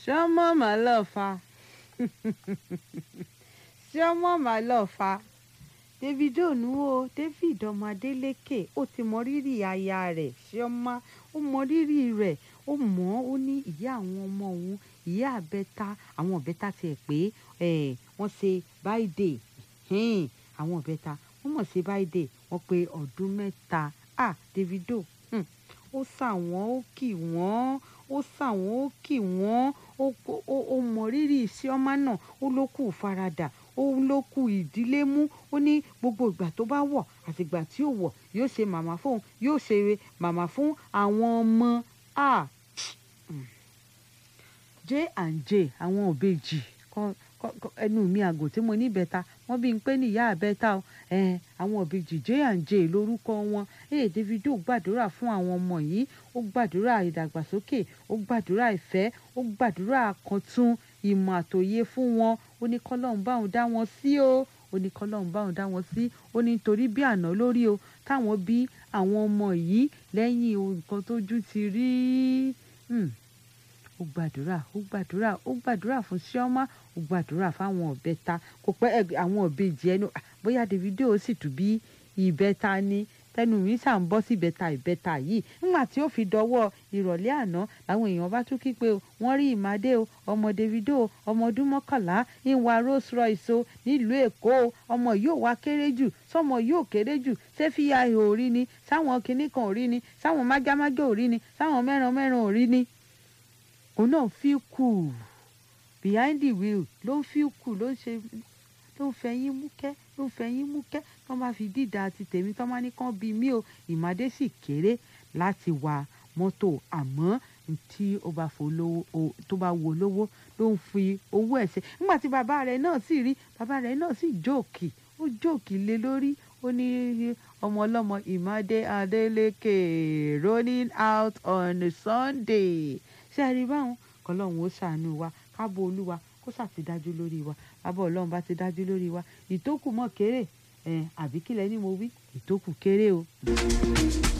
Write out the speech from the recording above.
Chioma my love fa Chioma my love fa Davido nu o David ọmọ Adeleke ó ti mọ rírì aya rẹ̀ Chioma ó mọ rírì rẹ̀ ó mọ̀ ó ní ìyá àwọn ọmọ òun ìyá àbẹ́ta àwọn ọ̀bẹ́ta tiẹ̀ pé wọ́n ṣe báìdè àwọn ọ̀bẹ́ta wọ́n mọ̀ ṣe báìdè wọ́n pé ọdún mẹ́ta ah Davido hmm, ó sà wọ́n ó kì wọ́n ó sà wọ́n ó kì wọ́n ó mọ rírì Chioma náà ó ló kù faradà ó ló kù ìdílé mú ó ní gbogbo ìgbà tó bá wọ̀ àti ìgbà tí ò wọ̀ yóò ṣe màmá fóun yóò ṣe màmá fún àwọn ọmọ ah j and j àwọn òbejì ẹnu mi àgò tí mo ní bẹ́ta wọ́n bí n pé níyà àbẹ́ta o àwọn òbejì j and j lórúkọ wọn ee Davido gbàdúrà fún àwọn ọmọ yìí ó gbàdúrà ìdàgbàsókè ó gbàdúrà ìfẹ́ ó gbàdúrà àkàntún ìmọ̀ àtòye fún wọn ó ní kọ́lọ́hún báwọn dá wọn sí o ó ní kọ́lọ́hún báwọn dá wọn sí ó ní nítorí bí àná lórí o táwọn bí àwọn ọmọ yìí lẹ́yìn nǹkan tójú ti rí ó gbàdúrà ó gbàdúrà ó gbàdúrà fún Chioma ó gbàdúrà fáwọn ọ̀bẹ́ta kò pẹ́ àwọn ọ̀bẹ́jì ẹnu bóyá Davido sì tún bí ìbẹ́ta ni tẹnu mi ṣà ń bọ́ sí ìbẹ́ta ìbẹ́ta yìí nígbà tí ó fi dọwọ́ ìrọ̀lẹ́ àná làwọn èèyàn bá tún kí pé wọ́n rí ìmàdé o ọmọ Davido ọmọ ọdún mọ́kànlá ń wa Rolls Royce o nílùú Èkó o ọmọ yóò wá kéré jù sọmọ yóò kéré jù ṣé fíya ihò rí ni sáwọn kinní kan ò rí ni sáwọn mágámágá ò rí ni sáwọn mẹ́ran mẹ́ran ò rí ni òun náà fi kù behind the wheel ló ń fi kù ló ń ṣe ló ń fẹ̀yìn múkẹ́ ló ń fẹ̀yìn múkẹ́ tó máa fi dídà àti tèmi tó máa ní kán bí mí o ìmàdé sì kéré láti wa mọ́tò àmọ́ tí ó bá fò lówó tó bá wo lówó ló ń fi owó ẹ̀ ṣe nígbà tí bàbá rẹ̀ náà sì rí bàbá rẹ̀ náà sì jóòkì ó jóòkì lé lórí ó ní ọmọ ọlọ́mọ ìmàdé Adélékè rolling out on Sunday ṣé ẹ rí báwọn kọlọ́run ó ṣàánú wa kábò olúwa kó ṣàtidájú lórí wa bàbá ọlọ́run bá ti dájú lórí wa ìtókù mọ́ kéré àbí kílẹ̀ ni mo wí ìtókù kéré o.